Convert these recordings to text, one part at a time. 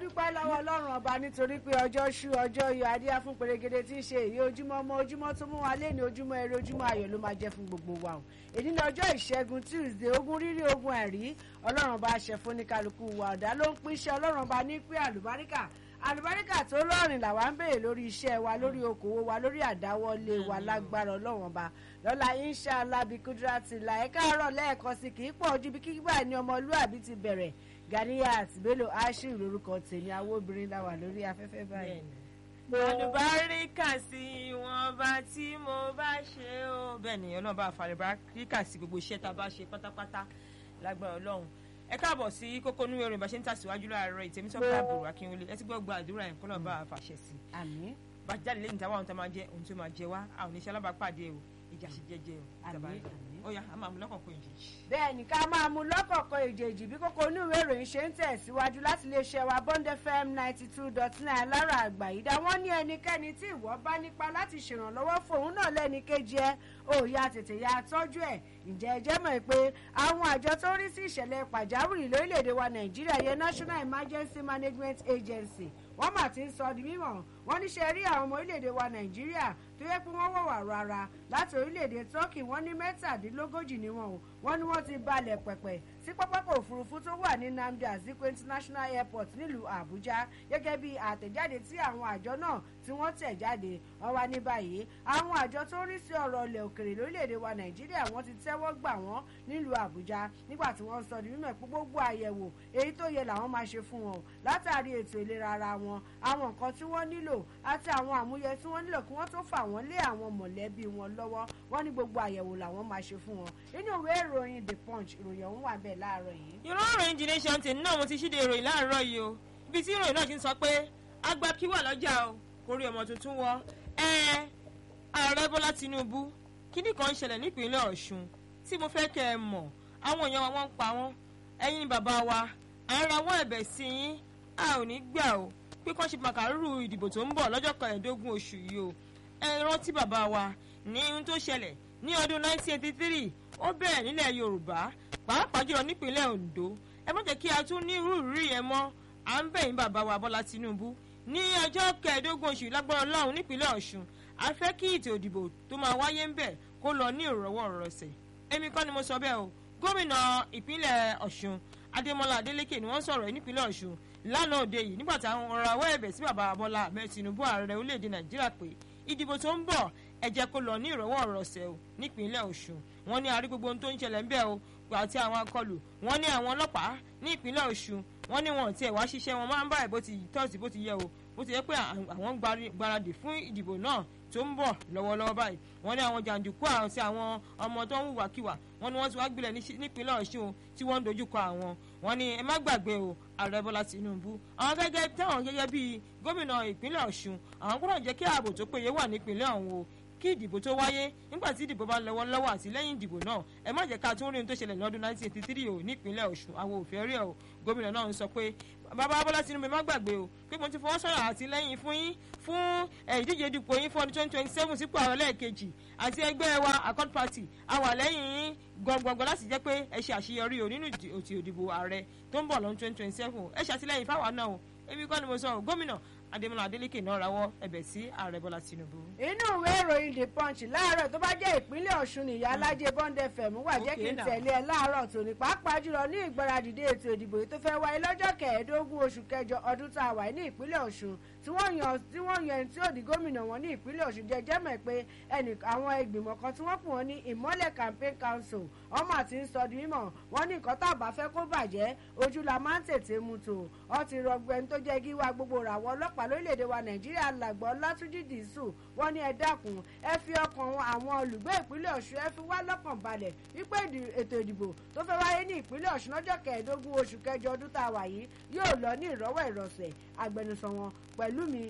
dúpẹ́ lọ́wọ́ ọlọ́run ọba nítorí pé ọjọ́ ṣú ọjọ́ iyọ̀ adíyá fún pèrègede tí ń ṣe èyí ojúmọ́ ọmọ ojúmọ́ tó mú wa lé ní ojúmọ́ eré ojúmọ́ ayọ̀ ló máa jẹ́ fún gbogbo wa o èyí ní ọjọ́ ìṣẹ́gun tuesday ogún rírí ogun ẹ̀rí ọlọ́run ọba ṣẹ fún ní kálukú wa ọ̀dà ló ń pín iṣẹ́ ọlọ́run ọba ní pé àlùbáríkà àlùbáríkà tó lọ́rìn làwa ń béèrè lórí iṣẹ́ wa lórí okòwò wa lórí àdáwọlé wa lágbára ọlọ́run ọba lọ́la inshallah bí kúdírátì là ẹ̀ka àárọ̀ lẹ́ẹ̀kan sí kì í pọ̀ ojú bí kíkígbà ní ọmọlúàbí ti bẹ̀rẹ̀ Ganiyat Bello Ashiru lórúkọ tèmi àwọn obìnrin la wà lórí afẹ́fẹ́ báyìí. àlùbáríkà sí wọn bá tí mo bá ṣe ó bẹ́ẹ̀ ni ọlọ́run bá àlùbáríkà sí gbogbo iṣẹ́ tá a bá ṣe pátápátá lágbára ọlọ́run ẹ káàbọ̀ sí kókó nínú yorùbá ṣe ń tàṣíwájú láàárọ̀ ìtẹ̀mí sọ́kà àbúrò akínwélé ẹ ti gbọ́ gba àdúrà yẹn kọ́nà bá a fàṣẹ sí i. àmín bá jáde lẹ́yìn táwa ohun tó máa jẹ ohun tó máa jẹ wá àwọn oníṣẹ́ alábàápàdé o ìjà ṣe jẹjẹ o àmín àmín àmín. ó yá a máa mú lọ́kọ̀ọ̀kan ìjèjì. bẹ́ẹ̀ ni ká máa mú lọ́kọ̀ọ̀kan èjèèjì bí kókó onúwèé ìròyìn ṣe ń tẹ̀síwájú láti lè ṣe wa bond fm ninety two dot nine lára àgbà yìí dá wọ́n ní ẹnikẹ́ni tí ìwọ bá nípa láti ṣèrànlọ́wọ́ fóun náà lẹ́ni kejì ẹ ó yá tètè ya tọ́jú ẹ̀ ǹjẹ́ ẹ jẹ́ mọ̀ pé àwọn àjọ tó ń rí sí ìṣẹ̀lẹ̀ pàjáwìrì lórílẹ̀‐èdè wa nàìjíríà yẹn national emergency management agency wọ́n mà ti ń sọ di mímọ̀ wọ́n ní ṣe rí àwọn ọmọ orílẹ̀‐èdè wa nàìjíríà tó yẹ pé wọ́n wọ̀wà rárá láti orílẹ̀‐èdè turkey wọ́n ní mẹ́tàdínlógójì ni wọn o wọ́n ní wọ́n ti balẹ̀ pẹ̀pẹ̀ sí pápákọ̀ òfurufú tó wà ní nnamdi azikiwe international airport nílùú àbújá gẹ́gẹ́ bí àtẹ̀jáde tí àwọn àjọ náà tí wọ́n tẹ̀ jáde wọ́n wá ní báyìí àwọn àjọ tó ń rí sí ọ̀rọ̀ ilẹ̀ òkèrè lórílẹ̀‐èdè wa nàìjíríà wọ́n ti tẹ́wọ́ gbà wọ́n nílùú àbújá nígbà tí wọ́n sọ di mímọ̀ pé gbogbo àyẹ̀wò èyí tó yẹ làwọn máa ṣe fún wọn o látàrí ètò ìlera ara wọn àwọn nǹkan tí wọ́n nílò àti àwọn àmúyẹ tí wọ́n nílò kí wọ́n tó fà wọ́n lé àwọn mọ̀lẹ́bí wọn lọ́wọ́ wọ́n ní gbogbo àyẹ̀wò làwọn máa ṣe fún wọn nínú ìwé ìròyìn the punch ìròyìn ọ̀hún wà bẹ́ẹ̀ láàárọ̀ yìí. ìrọ̀rùn the nation tèmi náà mo ti ṣíde ìròyìn láàárọ̀ yìí o ibi tí ìròyìn náà ti ń sọ pé àgbà kí wà lọ́jà o kò rí ọmọ tuntun wọ ẹ ààrẹ bọ́lá tinubu kíní kan ń ṣẹlẹ̀ nípínlẹ̀ ọ̀ṣun tí mo fẹ́ kẹ́ ẹ mọ̀ àwọn èèyàn wa wọ́n ń pa wọ́n ẹ̀yin bàbá wa à ń rawọ́ ẹ̀bẹ̀ sí yín a ò ní gbà o pé kán ṣe màkàrúrù ìdìbò tó ń bọ̀ lọ́jọ́ kẹẹ̀ẹ́dógún oṣù yìí o ẹ rántí bàbá wa ní ohun tó ṣẹlẹ̀ ní ọdún 1983 ó bẹ̀rẹ̀ nílẹ̀ yorùbá pàápàá jùlọ nípínlẹ̀ ondo ẹ má jẹ́ kí a tún ní irú ìrírí yẹn mọ́ à ń bẹ̀ yín bàbá wa bọ́lá tinubu ní ọjọ́ kẹẹ̀ẹ́dógún oṣù lágbára ọlọ́run nípínlẹ̀ ọ̀ṣun a fẹ́ kí ètò ìdìbò tó máa wáyé ń bẹ̀ kó lọ ní ìrọ̀wọ́ ìrọ̀sẹ̀ èmi kọ́ ni mo sọ bẹ́ẹ̀ o gómìnà ìpínlẹ̀ ọ̀ṣun adémọlá adélékè ni wọ́n sọ̀rọ̀ yìí nípínlẹ̀ ọ̀ṣun lánàá òde yìí nígbà táwọn ọ̀rọ̀ àwọ̀ ẹ̀bẹ̀ sí bàbá bọ́lá ahmed tinubu ààrẹ orílẹ̀-èdè nàìjíríà pé ìdìbò tó ń bọ̀ ẹ jẹ́ kó lọ ní ìrọ̀wọ́ ìrọ̀sẹ̀ o nípínlẹ̀ ọ̀ṣun wọ́n ní àrí gbogbo ohun tó ń ṣẹlẹ̀ ń bẹ̀ o àti àwọn akọlù wọ́n ní àwọn ọlọ́pàá ní ìpínlẹ̀ ọ̀ṣun wọ́n ní wọn ò tiẹ̀ wá ṣiṣẹ́ wọn máa ń báyìí bó ti tọ́sí bó ti yẹ o bó ti yẹ pé àwọn gbáradì fún ìdìbò náà tó ń bọ̀ lọ́wọ́lọ́wọ́ báyìí wọ́n ní àwọn jàǹdùkú àti àwọn ọmọ tó ń hùwàkiwà wọ́n ní wọ́n ti wá gbilẹ̀ nípínlẹ̀ ọ̀ṣun tí wọ́n ń dojúkọ àwọn wọ́n ní ẹ má gbàgbé o ààrẹ bọ́lá tinubu àwọn gẹ́gẹ́ táwọn gẹ́gẹ́ bíi gómìnà ìpínlẹ̀ ọ̀ṣun àwọn gbọ́dọ̀ jẹ́ kí ààbò tó péye wà nípínlẹ̀ ọ̀hún o kí ìdìbò tó wáyé nígbà tí ìdìbò bá lọ́wọ́ lọ́wọ́ àti lẹ́yìn ìdìbò náà ẹ má jẹ́ ká tún rí ohun tó ṣẹlẹ̀ lọ́dún 1983 o nípínlẹ̀ ọ̀ṣun àwọn òfin rí o gómìnà náà ń sọ pé bàbá bọ́lá tinubu ẹ má gbàgbé o pé mo ti fọwọ́ sọ̀rọ̀ àtìlẹ́yìn fún yín fún ìdíje dupò yín fún ọdún 2027 sípò àwọn lẹ́ẹ̀kejì àti ẹgbẹ́ wa accord party a wà lẹ́yìn yín gbọ̀ngbọ̀ngbọ̀n láti jẹ́ pé ẹ ṣe àṣeyọrí o nínú òtì òdìbò ààrẹ tó ń bọ̀ lọ́dún 2027 ẹ ṣàtìlẹ́yìn fáwa náà o èmi kọ́ ni mo sọ gómìnà adémọlá adélékè náà rawọ́ ẹ̀bẹ̀ sí ààrẹ bọ́lá tinubu. inú ìwé ìròyìn the punch láàárọ̀ tó bá jẹ́ ìpínlẹ̀ ọ̀ṣun nìyá alájẹ bond fm wà jẹ́ kí n tẹ̀lé ẹ láàárọ̀ tòní pàápàá jùlọ ní ìgbáradìde ètò ìdìbò yìí tó fẹ́ wáyé lọ́jọ́ kẹẹ̀ẹ́dógún oṣù kẹjọ ọdún tá a wà ní ìpínlẹ̀ ọ̀ṣun tí wọ́n yan tí wọ́n yan ẹni tí ó di gómìnà wọn ní ìpínlẹ̀ ọ̀ṣun jẹ́ jẹ́mọ̀ pé ẹnì àwọn ìgbìmọ̀ kan tí wọ́n pè wọ́n ní ìmọ́lẹ̀ campaign council ọmọ àti ń sọ di mímọ̀ wọ́n ní nǹkan tá a bá fẹ́ kó bàjẹ́ ojú la máa ń tètè mu tò ọ ti rọgbọ ẹni tó jẹ́ gíwá gbogbo ràwọ̀ ọlọ́pàá lórílẹ̀‐èdè wa nàìjíríà làgbọ́ látúndì dìísù wọ́n ní ẹ dákun ẹ fi ọkàn àwọn olùgbé ìpínlẹ̀ ọ̀ṣun ẹ fi wá lọ́kàn balẹ̀ wípé ètò ìdìbò tó fẹ́ wáyé ní ìpínlẹ̀ ọ̀ṣun lọ́jọ́ kẹẹ̀ẹ́dógún oṣù kẹjọ ọdún tá a wà yìí yóò lọ ní ìrọ́wọ́ ìrọ̀sẹ̀ agbẹnusọ wọn pẹ̀lú mi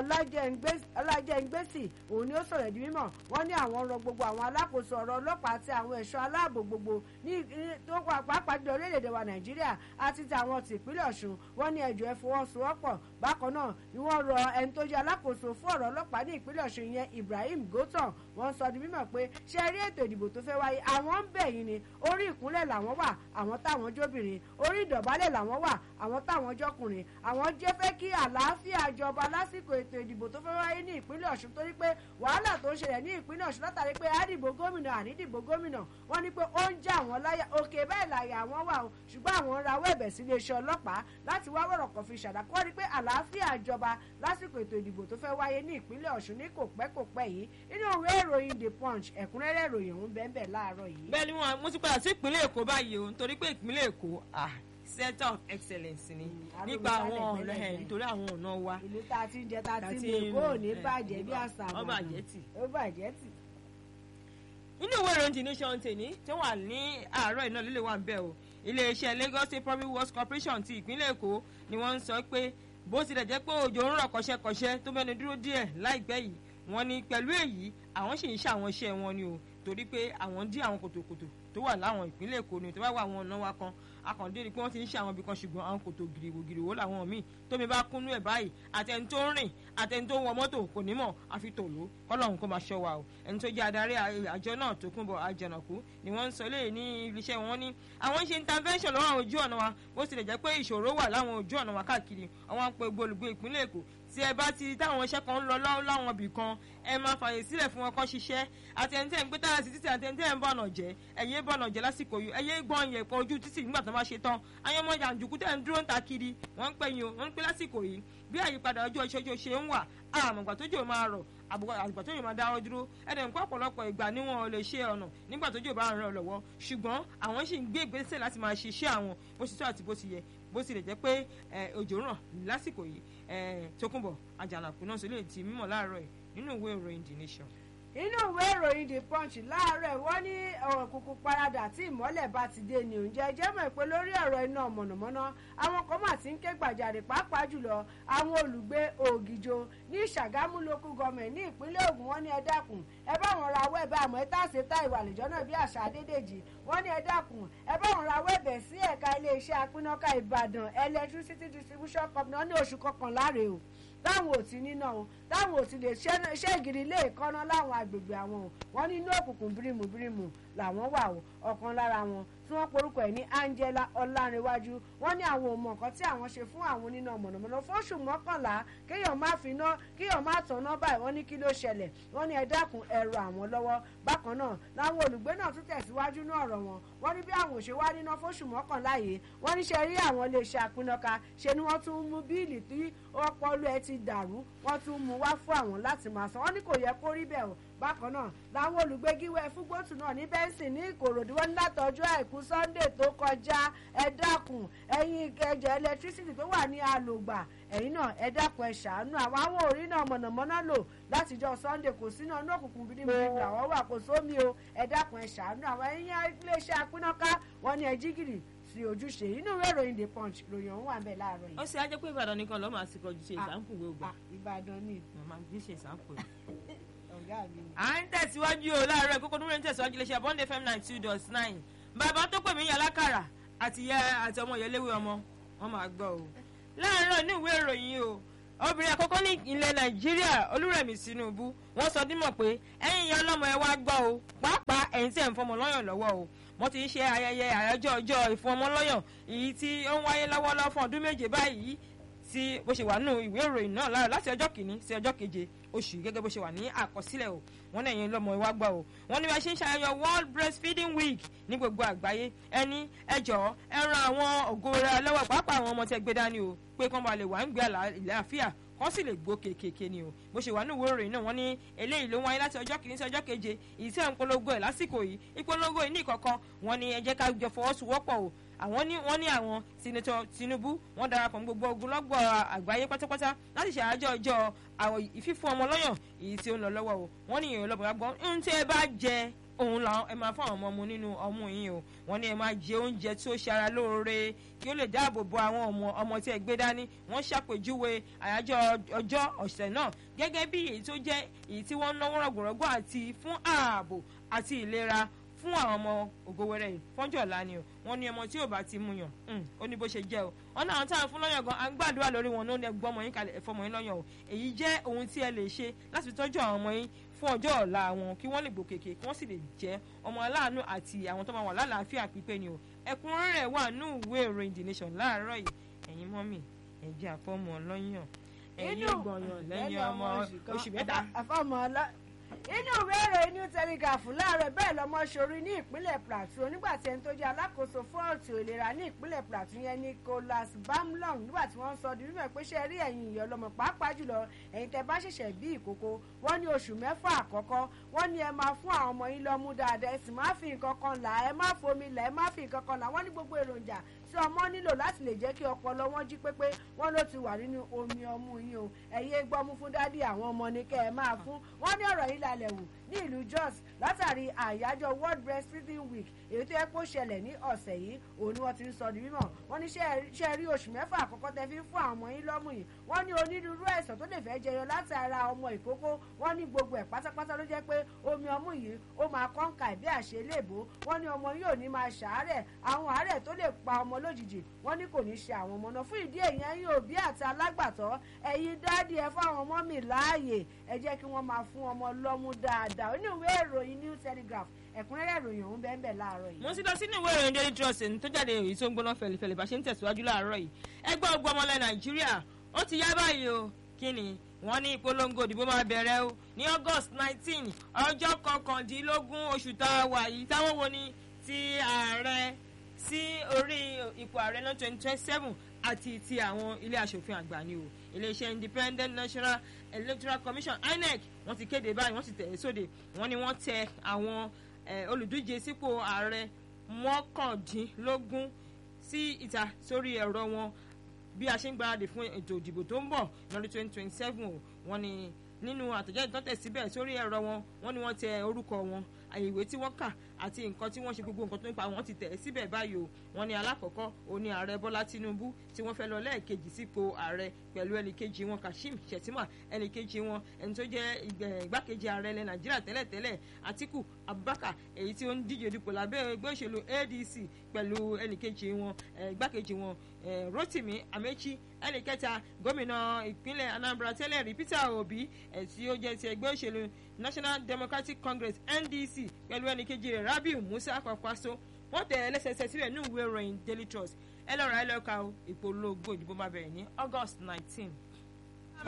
ọlájẹ́ngbèsì òun ni ó sọ̀rọ̀ di mímọ̀ wọ́n ní àwọn rọ gbogbo àwọn alákòóso ọ̀rọ̀ ọlọ́pàá àti àwọn ẹ̀ṣọ́ aláàbò gbogbo ní tó pàápàá jùlọ orílẹ̀-èdè wa nàìjíríà àti ti àwọn ti ìpínlẹ̀ ọ̀ṣun wọ́n ní ẹjọ́ ẹ fọwọ́sowọ́pọ̀ bákan náà ni wọ́n rọ ẹni tó jẹ́ alákòóso fún ọ̀rọ̀ ọlọ́pàá ní ìpínlẹ̀ ọ̀ṣun yẹn ibrahim gotan wọ́n sọ di mímọ̀ pé ṣe rí ètò ìdìbò tó fẹ́ wáyé àwọn ń bẹ̀ yín ni orí ìkúnlẹ̀ làwọn wà àwọn táwọn jóbìnrin orí ìdọ̀bálẹ̀ làwọn wà àwọn táwọn jọkùnrin àwọn jẹ́ fẹ́ kí àlàáfíà jọba lásìkò ètò ìdìbò tó fẹ́ wáyé ní ìpínlẹ̀ ọ̀ṣun torí pé wàhálà tó ń ṣẹlẹ̀ ní ìpínlẹ̀ ọ̀ṣun látàrí pé àdìbò gómìnà ànídìbò gómìnà wọ́n ní pé ó ń já àwọn láyà òkè bẹ́ẹ̀ làyà àwọn wà o ṣùgbọ́n àwọn ń rawọ́ ẹ̀bẹ̀ sí iléeṣẹ́ ọlọ́pàá láti wá wọ̀rọ̀ kan fi ṣàdàkọ́ rí pé àlàáfíà jọba lásìkò ètò ìdìbò tó fẹ́ wáyé ní ìpínlẹ̀ ọ̀ṣun ní kò pẹ́ kò pẹ́ yìí nínú ìwé ìròyìn the punch ẹ̀kúnrẹ́rẹ́ ìròyìn ọ̀hún bẹ́ẹ̀ bẹ́ẹ̀ láàárọ̀ yìí. bẹ́ẹ̀ ni wọn mo ti padà sí ìpínlẹ̀ èkó báyìí o nítorí pé ìpínlẹ̀ èkó ah center of excellence ni Mm, nípa arúgbó àwọn sálẹ̀ ọ̀nà ẹ̀ pẹ́lẹ́ nítorí àwọn ọ̀nà wa ìlú tá a ti ń jẹ tá a ti ń Àti lè kó ò ní ẹ̀, bàjẹ́ bí ẹ̀, àṣà ó bàjẹ́ tì. ó bàjẹ́ tì. nínú ìwé ìròyìn the nation tèmi tó wà ní àárọ̀ iná líle wà ń bẹ̀ o iléeṣẹ́ lagos state public works corporation ti ìpínlẹ̀ èkó ni wọ́n ń sọ pé bó tilẹ̀ jẹ́ pé òjò ń rọ̀ kọ́ṣẹ́kọ́ṣẹ́ tó mẹ́nu dúró díẹ̀ láìpẹ́ yìí wọ́n ní pẹ̀lú èyí àwọn sì ń ṣàwọn iṣẹ́ wọn ni o torí pé àwọn dí àwọn kòtòkòtò tó wà láwọn ìpínlẹ̀ èkó ni tó bá wà àwọn ọ̀nà wa kan akàndé ni pé wọ́n ti ń ṣe àwọn ibì kan ṣùgbọ́n àwọn kòtò gìrìwògìrìwò làwọn míì tómi bá kúnú ẹ̀ báyìí àtẹni tó ń rìn àtẹni tó ń wọ mọ́tò kò ní mọ̀ àfi tòló kọ́lọ́hún kó máa ṣọ́ wa o ẹni tó jẹ́ adarí àjọ náà tó kún bọ̀ àjànàkú ni wọ́n ń sọ léyìí ní iléeṣẹ́ wọn ní àwọn ń ṣe intervention lọ́wọ́ àwọn ojú ọ̀nà wa bó tilẹ̀ jẹ́ pé ìṣòro wà láwọn ojú ọ̀nà wa káàkiri àwọn ń pe gbólùgbé ìpínlẹ̀ èkó tí ẹ bá ti táwọn iṣẹ́ kan ń lọ lọ́wọ́ láwọn ibì kan ẹ máa fààyè sílẹ̀ fún wọn kọ́ ṣiṣẹ́ àtẹnitẹ́ ń gbé táyà sí títì àtẹnitẹ́ ń bọ̀nà jẹ́ ẹ̀yẹ́ bọ̀nà jẹ́ lásìkò yìí ẹ̀yẹ́ gbọ́n yẹ̀ pọ̀ ojú títì nígbà tó bá ṣe tán àwọn ọmọ jàǹdùkú tẹ̀ ń dúró ń ta kiri wọ́n ń pè yín o wọ́n ń pè lásìkò yìí bí àyípadà ọjọ́ ìṣojú ṣe ń wà àmọ̀gbà tójò máa rọ̀ àgbà tójò máa dáwọ́ dúró ẹ̀dẹ̀ ń kọ́ ọ̀pọ̀lọpọ̀ ìgbà ni wọn ò lè ṣe ọ̀nà nígbà tójò bá ń ràn lọ́wọ́ ṣùgbọ́n àwọn sì ń gbé ìgbésẹ̀ láti máa ṣiṣẹ́ àwọn bó ṣe tó àti bó ṣe yẹ bó tilẹ̀ jẹ́ pé òjò ràn lásìkò yìí tókùnbọ̀ àjànàkú náà sì lè ti mímọ̀ láàárọ̀ ẹ̀ nínú ìwé ìròyìn the nation inú ìwé ìròyìn the punch láàárọ̀ wọ́n ní òkùnkùn paradà tí ìmọ́lẹ̀ bá ti dé ní oúnjẹ jẹ́ mọ̀ pé lórí ọ̀rọ̀ iná mọ̀nàmọ́ná àwọn kan mà ti ń ké gbàjarè pàápàá jùlọ àwọn olùgbé ògìjò ní ṣàgámù local government ní ìpínlẹ̀ Ògùn wọ́n ní ẹ dákun ẹ bá wọn ra awọ́ ẹ̀bẹ̀ àmọ́ ẹ tàṣe tá ìwà àlejò náà bí àṣà Adédèjì wọ́n ní ẹ dákun ẹ bá wọn ra awọ́ ẹ̀bẹ̀ sí ẹ̀ka iléeṣẹ́ apínnáká Ìbàdàn electricity distribution company wọ́n ní oṣù kọkànlá rèé o táwọn ò ti níná o táwọn ò ti lè ṣe ìgìrì ilé ìkọ́ná láwọn agbègbè àwọn o wọ́n ní inú òkùnkùn bírímù bírímù làwọn wà o ọ̀kan lára wọn tí wọ́n porúkọ ẹ̀ ní Angela Ọlárẹ̀wájú wọ́n ní àwọn ò mọ nǹkan tí àwọn ṣe fún àwọn oníná mọ̀nàmọ́ná fóṣù mọ́kànlá kéèyàn má fi ná kéèyàn má tàn ná báyìí wọ́n ní kí ló ṣẹlẹ̀ wọ́n ní ẹ dákun ẹ ràn àwọn lọ́wọ́ bákan náà làwọn olùgbé náà tún tẹ̀síwájú ní ọ̀rọ̀ wọn wọ́n ní bí àwọn òṣè wá níná fóṣù mọ́kànlá yìí wọ́n ní ṣe rí àwọn iléeṣẹ́ apínnáka ṣe ni wọ́n tún mú bíìlì tí ọpọlọ ẹ ti dàrú wọ́n tún mú wá fún àwọn láti máa san wọ́n ní kò yẹ kó rí bẹ́ẹ̀ o bákan náà làwọn olùgbégíwẹ́ fúgbótù náà ní bẹ́ńsì ní ìkòròdú wọn ní látọjọ́ àìkú sunday tó kọjá ẹ dákun ẹ̀yin ìkẹjọ ẹlẹtírísítì tó wà ní àlògbà ẹ̀yin náà ẹ dákun ẹ ṣàánú àwọn àwọn orí náà mọ̀nàmọ́ná lò látijọ́ sunday kò sí náà ní òkùnkùn bíríbírí làwọn wà kò sómi o ẹ dákun ẹ ṣàánú àwọn ẹ̀yin iléeṣẹ́ apínnáká wọn ní ẹ jígìrì sí ojúṣe inú ìwé ìròyìn the punch ròyìn ọ̀hún wà bẹ́ẹ̀ láàárọ̀ yìí. ó ṣe ajẹ́ pé ìbàdàn nìkan lọ́ọ́ máa ti kọjú ṣe ìsàǹpù gbogbo. ìbàdàn ni. màmá gbé ṣe ìsàǹpù rẹ̀ ọ̀gá mi. à ń tẹ̀síwájú o láàárọ̀ kókó núrẹ́ ń tẹ̀síwájú iléeṣẹ́ bond fm nine two dot nine bàbá tó pè mí yà lákàrà àti ìyá àti ọmọ ìyẹléwé ọmọ wọn máa gbọ́ o. láàárọ̀ ní ìwé ìròyìn o obìnrin àkọ́kọ́ ní ilẹ̀ nàìjíríà olúrẹ̀mí tinubu wọ́n sọ dímọ̀ pé ẹ̀yin ìyá ọlọ́mọ ẹ wá gbọ́ o pàápàá ẹ̀yin tí ẹ̀ ń fọmọ lọ́yàn lọ́wọ́ o wọ́n ti ń ṣe ayẹyẹ àyájọ́ ọjọ́ ìfọmọlọ́yàn èyí tí ó ń wáyé lọ́wọ́lọ́wọ́ fún ọdún méje báyìí tí bó ṣe wà nínú ìwé ìròyìn náà lára láti ọjọ́ kìíní sí ọjọ́ keje oṣù gẹ́gẹ́ bó ṣe wà ní àkọsílẹ̀ o wọ́n ní ẹ̀yin lọ́mọ ìwà gbà o wọ́n ní bá ṣe ń ṣàyẹyẹ world breastfeeding week ní gbogbo àgbáyé ẹni ẹ jọ̀ọ́ ẹ ran àwọn ògo rẹ lọ́wọ́ pàápàá àwọn ọmọ tẹ́ gbé dání o pé kán bá lè wà ń gbé àlàáfíà kán sì lè gbó kéékèèké ni o bó ṣe wà ní ìwé ìròyìn náà wọ́n ní eléyìí ló ń wáyé láti ọjọ́ kìíní sí ọjọ́ keje èyí tí ẹ̀ ń polongo ẹ̀ lásìkò yìí ìpolongo yìí ní ìkọ̀kan wọ́n ní ẹ jẹ́ ká jọ fọwọ́sowọ́pọ̀ o àwọn ní wọ́n ní àwọn sinetọ Tinubu wọ́n darapọ̀ mọ́ gbogbo ogunlọ́gbọ̀ àgbáyé pátápátá láti ṣe àjọ ọjọ́ àwọn ìfífún ọmọ lọ́yàn èyí tí ó ń lọ lọ́wọ́ o wọ́n ní ìròyìn lọ́bọ̀ọ́ gbọ́ ń tẹ́ ẹ bá jẹ òun la ẹ máa fún àwọn ọmọ mu nínú ọmú yín o wọ́n ní ẹ máa jẹ oúnjẹ tí ó ṣe ara lóore kí ó lè dáàbò bo àwọn ọmọ ọmọ tí ẹ gbé dání wọ́n ṣàpèjúwe àyájọ́ ọjọ́ ọ̀sẹ̀ náà gẹ́gẹ́ bí èyí tó jẹ́ èyí tí wọ́n ń náwó rọ̀gbọ̀rọ̀gbọ̀ àti fún ààbò àti ìlera fún fún àwọn ọmọ ògòwẹrẹ yìí fọ́njọ́ ọ̀la ni o wọ́n ní ọmọ tí ò bá ti mú yàn ó ní bó ṣe jẹ́ o wọ́n náà táwọn fún lọ́yàn gan à ń gbàdúrà lórí wọn ló ní ẹgbọ́n ọmọ yín kalẹ̀ ẹ̀fọ́ ọmọ yín lọ́yàn o èyí jẹ́ ohun tí ẹ lè ṣe láti fi tọ́jú àwọn ọmọ yín fún ọjọ́ ọ̀la wọn kí wọ́n lè gbòkèkè kí wọ́n sì lè jẹ́ ọmọ aláàánú àti àwọn tó máa wà lálàáfíà pípé ni o ẹ̀kúnrẹ́rẹ́ wà ní ìwé ìròyìn the nation láàárọ̀ yìí ẹ̀yin mọ́mì ẹ̀jẹ̀ àfọ́mọ ọlọ́yàn ẹ̀yin gbọ̀nyàn lẹ́yìn ọmọ oṣù mẹ́ta. àfọ́mọ ọlọ́ inú ìwé ìròyìn new telegraph láàárọ̀ bẹ́ẹ̀ lọ́mọ ṣorí ní ìpínlẹ̀ plateau nígbà tí ẹni tó jẹ́ alákòóso fún ọ̀tún ìlera ní ìpínlẹ̀ plateau yẹn nicholas bamlong nígbà tí wọ́n ń sọ di mímọ̀ pé ṣe rí ẹ̀yin ìyá ọlọ́mọ pàápàá jùlọ ẹ̀yin tẹ́ bá ṣẹ̀ṣẹ̀ bí ìkókó wọ́n ní oṣù mẹ́fà àkọ́kọ́ wọ́n ní ẹ máa fún àwọn ọmọ yín lọ́mú dáadáa ẹ sì má fi nǹkan kan là ẹ má fomi là ẹ má fi nǹkan kan là wọ́n ní gbogbo èròjà tí ọmọ nílò láti lè jẹ́ kí ọpọlọ wọn jí pépé wọ́n ló ti wà nínú omi ọmú yín o ẹ̀yin gbọ́mú fún dádì àwọn ọmọ ní kẹ́ ẹ máa fún wọ́n ní ọ̀rọ̀ yìí lálẹ́ wù ní ìlú jos látàrí àyájọ́ world breastfeeding week èyí tó yẹ kó ṣẹlẹ̀ ní ọ̀sẹ̀ yìí òun ni wọ́n ti ń sọ di mímọ̀ wọ́n ní ṣe rí oṣù mẹ́fà àkọ́kọ́ tẹ fi ń fún àwọn ọmọ yín lọ́mú yìí wọ́n ní onírúurú àìsàn tó lè fẹ́ jẹyọ látara ọmọ ìkókó wọ́n ní gbogbo ẹ̀ pátápátá ló jẹ́ pé omi ọmú yìí ó máa kọ́ńkà bí àṣẹ léèbó wọ́n ní ọmọ yóò ní máa ṣàárẹ̀ àwọn àárẹ̀ tó lè pa ọmọ lójijì wọ́n ní kò ní ṣe àwọn ọmọ náà fún ìdí èyí ẹ̀yin òbí àti alágbàtọ́ ẹ̀yin dáàdì ẹ fáwọn ọmọ mi láàyè ẹ jẹ́ kí wọ́n máa fún ọmọ lọ́mú dáadáa oníwèé ìròyìn new telegraph ẹ̀kúnrẹ́rẹ́ ìròyìn ọ̀hún bẹ́ẹ̀ bẹ́ẹ̀ láàárọ̀ yìí. mo ti lọ sínú ìwé ìròyìn daily trust tó jáde èyí tó ń gbóná fẹlifẹli bá ṣe ń tẹ̀síwájú láàárọ̀ yìí ẹgbẹ́ ogun ọmọlẹ̀ nàìjíríà ó ti yá báyìí o kí ni wọ́n ní ìpolongo òdìbò máa bẹ̀rẹ̀ o ní august nineteen ọjọ́ kọkàndínlógún oṣù tá a wà yìí táwọn wo ni ti ààrẹ sí orí ipò ààrẹ náà twenty twenty seven àti ti àwọn ilé asòfin àgbà ni o iléeṣẹ́ independent national electoral commission inec wọ́n ti kéde báyìí wọ́n ti tẹ̀ sóde wọ́n ní wọ́n tẹ àwọn olùdíje sípò ààrẹ mọ́kàndínlógún sí ìta sórí ẹ̀rọ wọn bí a ṣe ń gbáradì fún ètò ìdìbò tó ń bọ̀ lọ́dún twenty twenty seven o wọ́n ní nínú àtẹ̀jáde tó tẹ̀ síbẹ̀ sórí ẹ̀rọ wọn wọ́n ní wọ́n tẹ orúkọ wọn àyèwé tí wọ́n kà àti nǹkan tí wọ́n ṣe gbogbo nǹkan tó ń pa wọ́n ti tẹ̀ síbẹ̀ báyìí o wọ́n ní alákọ̀ọ́kọ́ òní ààrẹ bọ́lá tinubu tí wọ́n fẹ́ lọ lẹ́ẹ̀kejì sípò ààrẹ pẹ̀lú ẹnìkejì wọn kashim shettima ẹnìkejì wọn ẹni tó jẹ́ igbákejì ààrẹ ilẹ̀ nàìjíríà tẹ́lẹ̀tẹ́lẹ̀ atiku abubakar èyí tí ó ń díje dupò lábẹ́ ẹgbẹ́ òṣèlú adc pẹ̀lú ẹnìkejì wọn igbákejì wọn rotimi amechi ẹnìkẹta gómìnà ìpínlẹ̀ anambra tẹ́lẹ̀ rí peter obi tí ó jẹ́ ti ẹgbẹ́ òṣèlú national democratic congress ndc pẹ̀lú ẹnìkejì rẹ̀ rabiu musa kwakwaso wọ́n tẹ̀ ẹ́ lẹ́sẹsẹ síbẹ̀ ní ìwé ìròyìn daily trust ẹ lọ́ra ẹ lọ́ka o ìpolongo ìdìbò máa bẹ̀rẹ̀ ní august nineteen.